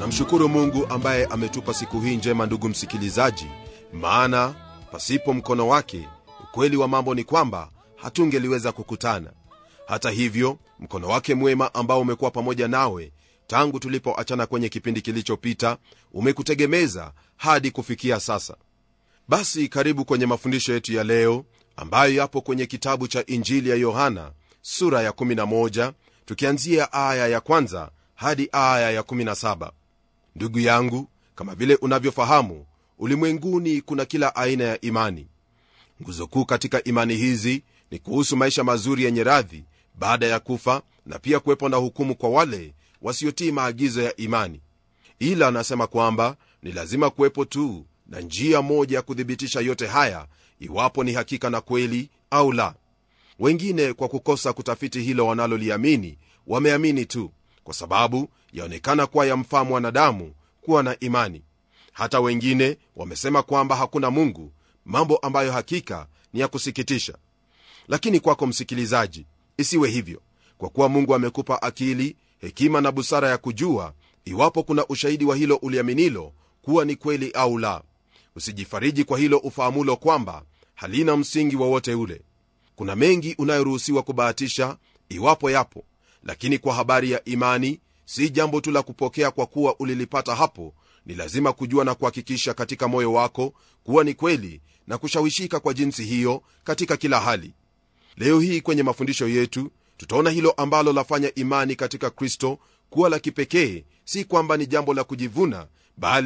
namshukuru mungu ambaye ametupa siku hii njema ndugu msikilizaji maana pasipo mkono wake ukweli wa mambo ni kwamba hatungeliweza kukutana hata hivyo mkono wake mwema ambao umekuwa pamoja nawe tangu tulipoachana kwenye kipindi kilichopita umekutegemeza hadi kufikia sasa basi karibu kwenye mafundisho yetu ya leo ambayo yapo kwenye kitabu cha injili ya yohana sura ya 11 tukianzia aya ya kwanza hadi aya ya 17 ndugu yangu kama vile unavyofahamu ulimwenguni kuna kila aina ya imani nguzo kuu katika imani hizi ni kuhusu maisha mazuri yenye radhi baada ya kufa na pia kuwepo na hukumu kwa wale wasiotii maagizo ya imani ila anasema kwamba ni lazima kuwepo tu na njia moja ya kuthibitisha yote haya iwapo ni hakika na kweli au la wengine kwa kukosa kutafiti hilo wanaloliamini wameamini tu kwa sababu yaonekana kuwa yamfaa mwanadamu kuwa na imani hata wengine wamesema kwamba hakuna mungu mambo ambayo hakika ni ya kusikitisha lakini kwako msikilizaji isiwe hivyo kwa kuwa mungu amekupa akili hekima na busara ya kujua iwapo kuna ushahidi wa hilo uliaminilo kuwa ni kweli au la usijifariji kwa hilo ufahamulo kwamba halina msingi wowote ule kuna mengi unayoruhusiwa kubahatisha iwapo yapo lakini kwa habari ya imani si jambo tu la kupokea kwa kuwa ulilipata hapo ni lazima kujua na kuhakikisha katika moyo wako kuwa ni kweli na kushawishika kwa jinsi hiyo katika kila hali leo hii kwenye mafundisho yetu tutaona hilo ambalo lafanya imani katika kristo kuwa la kipekee si kwamba ni jambo la kujivuna bali